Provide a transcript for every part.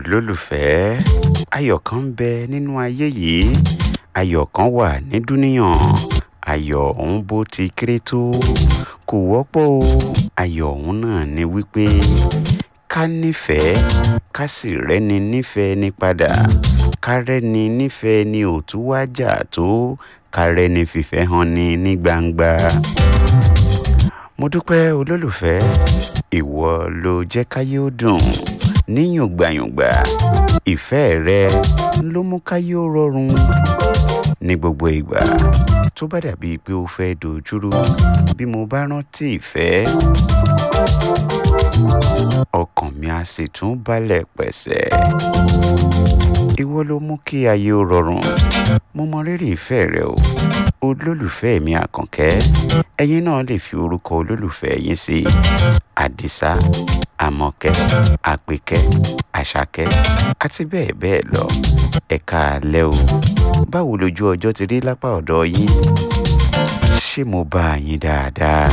olólùfẹ́ ayọ̀ kan ń bẹ nínú ayé yìí ayọ̀ kan wà ní dúníyàn ayọ̀ ọ̀hún bó ti kéré tó kò wọ́pọ̀ o ayọ̀ ọ̀hún náà ni wípé ká nífẹ̀ẹ́ ká sì rẹ́ni nífẹ̀ẹ́ ní padà ká rẹ́ni nífẹ̀ẹ́ ní òtún wá jà tó ká rẹ́ni fìfẹ́ hàn ní ní gbangba. mo dúpẹ́ olólùfẹ́ ìwọ ló jẹ́ káyé ó dùn níyùngbàyùngbà ìfẹ́ rẹ ló mú káyé ó rọrùn ní gbogbo ìgbà tó bá dàbí pé ó fẹ́ dojúrú bí mo bá rántí ìfẹ́ ọkàn mi á sì tún balẹ̀ pẹ̀sẹ̀ ìwọ ló mú kí ayé ó rọrùn mo mọ rírì ìfẹ́ rẹ o olólùfẹ́ mi àkànkẹ́ ẹ̀yin náà lè fi orúkọ olólùfẹ́ yín sí àdìsá àmọ̀kẹ́ àpèkẹ́ àṣàkẹ́ àti bẹ́ẹ̀ bẹ́ẹ̀ lọ ẹ káalẹ́ o báwo lójú ọjọ́ ti rí lápá ọ̀dọ̀ yín ṣé mo bá yín dáadáa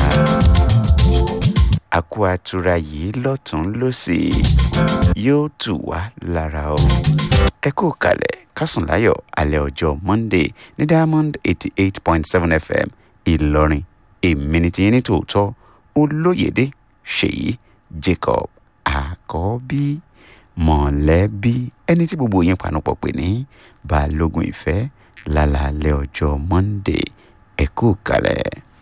àkó àtura yìí lọ́tún lọ́sì yóò tù wá lára o ẹ kú kalẹ̀ kásùn láyọ̀ alẹ́ ọjọ́ monday ní diamond eighty eight point seven fm ìlọrin èmi ni tiyín ní tòótọ́ olóyèdè ṣèyí jacob àkọ́bí mọ̀lẹ́bí ẹni tí gbogbo yín panupọ̀ pè ní balógun ìfẹ́ lálàálẹ̀ ọjọ́ monday ẹ kú kalẹ̀.